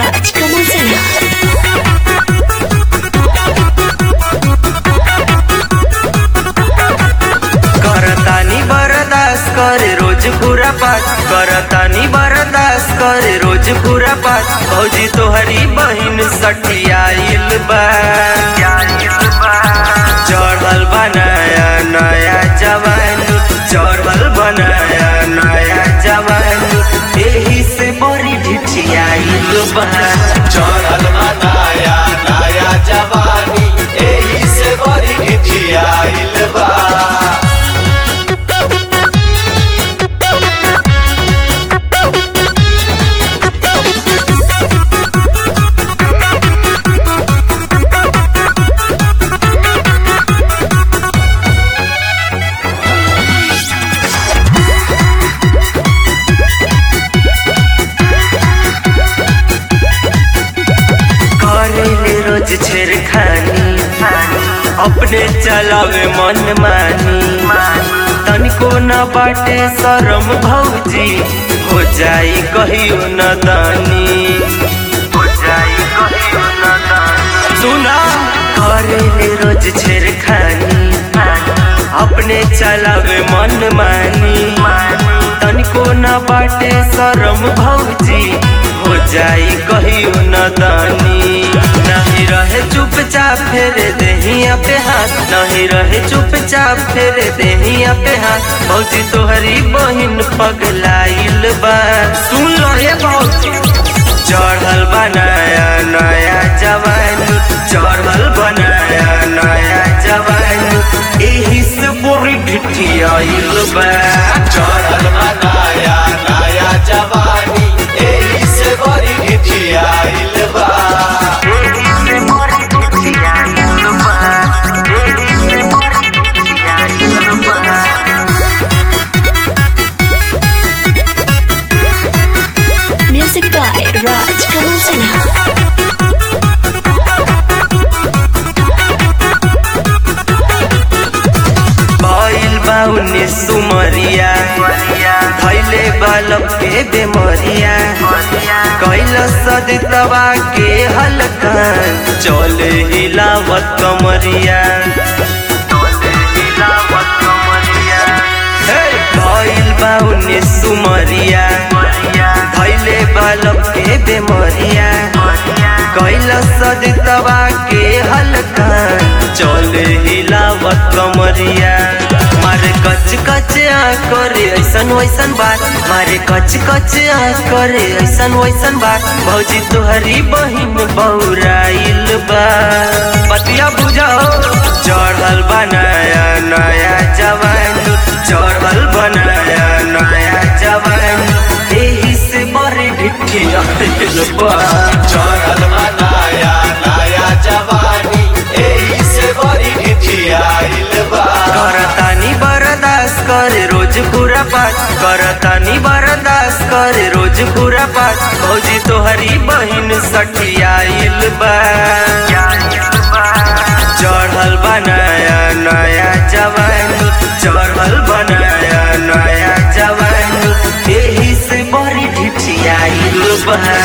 Raj Kamal Sinha. करतानी बरदास करे रोज पूरा पास करतानी बरदास करे रोज पूरा पास भौजी तोहरी बहिन सठियाइल बा चढ़ल बनाया नया जवान चढ़ल बनाया नया जवान एही से बड़ी ढिठियाइल बा चढ़ल बनाया नया जवानी एही से बड़ी घिठियाइल बा करेले रोज छेड़खानी अपने चलावे मन मानी तनिको न बाटे शरम भौजी हो जाई कहियो न दानी हो जाई कहियो न दानी सुना करेले रोज छेड़खानी अपने चलावे मन मानी तनिको न बाटे शरम भौजी हो जाई कहियो न दानी नहीं रहे चुपचाप फेरे देहिया पे हाथ नहीं रहे चुपचाप फेरे देहिया पे हाथ भौजी तोहरी बहिन पगलाइल बा सुन लो ये भौजी चढ़ल बनाया नया जवान चढ़ल बनाया नया जवान एही से बोरी ढिठियाइल बा चढ़ल बनाया नया जवानी एही से बड़ी घिठियाइल बा Music by Raj Kamal Sinha. भइल बा उन्नीस सुमरिया धैले बालक के बेमरिया कैल सदितवा के हलकान चले हिलावत कमरिया हे, भइल बा उन्नीस सुमरिया धैले बालक के बेमरिया कैल सदितवा के हलकान चले हिलावत कमरिया मारे कच कच आ करे ऐसन वैसन बात मारे कच कच आ करे ऐसन वैसन बात भौजी तोहरी बहिन बौराइल बा बतिया बुझाओ चढ़ल बनाया नया जवान चढ़ल बनाया नया जवान एही से बड़ी ढिठिया बा चढ़ल बनाया नया जवानी एही से बड़ी घिठियाइल बा करतानी बरदास करे रोज पूरा पास करतानी बरदास करे रोज पूरा पास भौजी तोहरी बहिन सठियाइल बा चढ़ल बनाया नया जवान चढ़ल बनाया नया जवान एही से बड़ी ढिठियाइल बा